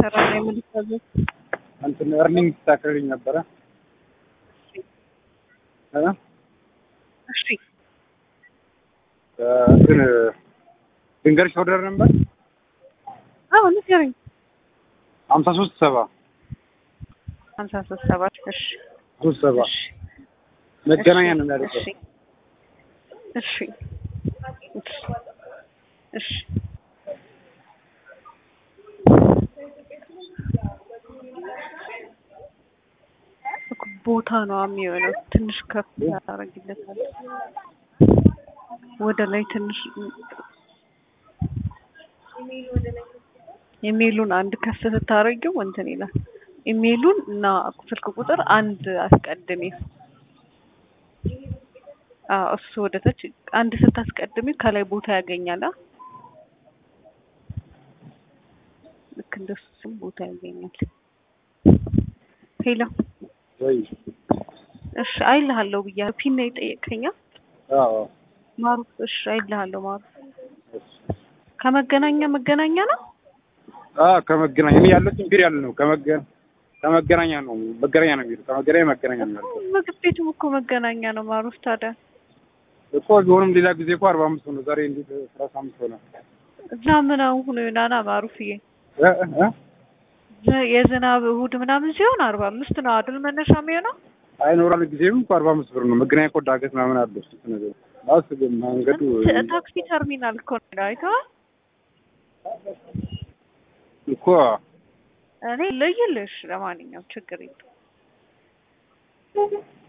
እየሰራ ነው የምልታዘዝ እንትን እርኒንግ ትታክልልኝ ነበረ እ እሺ እንትን ድንገርሽ ኦርደር ነበር አዎ ንገረኝ ሀምሳ ሶስት ሰባ ሀምሳ ሶስት ሰባት እሺ ሶስት ሰባ እሺ መገናኛ ነው የሚያደርገው እሺ እሺ እሺ እሺ እኮ ቦታ ነው የሚሆነው። ትንሽ ከፍ ያደርግለታል ወደ ላይ ትንሽ ኢሜይሉን አንድ ከፍ ስታደርጊው እንትን ይላል። ኢሜይሉን እና ስልክ ቁጥር አንድ አስቀድሚ። አዎ እሱ ወደ ታች አንድ ስታስቀድሚ ከላይ ቦታ ያገኛል። አ ልክ እንደሱ ስም ቦታ ያገኛል። ሄሎ ወይ እሺ አይልሃለሁ ብያለሁ። ፒን ነው የጠየቀኛ አዎ ማሩፍ። እሺ አይልሃለሁ ማሩፍ። ከመገናኛ መገናኛ ነው አ ከመገናኛ እኔ ያለው ችግር ያለ ነው ከመገ ከመገናኛ ነው መገናኛ ነው የሚለው ከመገናኛ መገናኛ ነው ያለው ምግብ ቤቱም እኮ መገናኛ ነው ማሩፍ። ታዲያ እኮ ቢሆንም ሌላ ጊዜ እኮ አርባ አምስት ሆነ ዛሬ እንዴት ሰላሳ አምስት ሆነ እዛ ምን አሁን ናና ማሩፍዬ እ እ ዘ- የዝናብ እሑድ ምናምን ሲሆን አርባ አምስት ነው አይደል መነሻ የሚሆነው? አይኖራል ጊዜም እኮ አርባ አምስት ብር ነው መገናኛ እኮ ዳገት ምናምን አለ እሱ ነገር ማለት ግን መንገዱ ት- ታክሲ ተርሚናል እኮ ነው አይተኸዋል? እኮ እኔ ልይልሽ። ለማንኛውም ችግር የለም።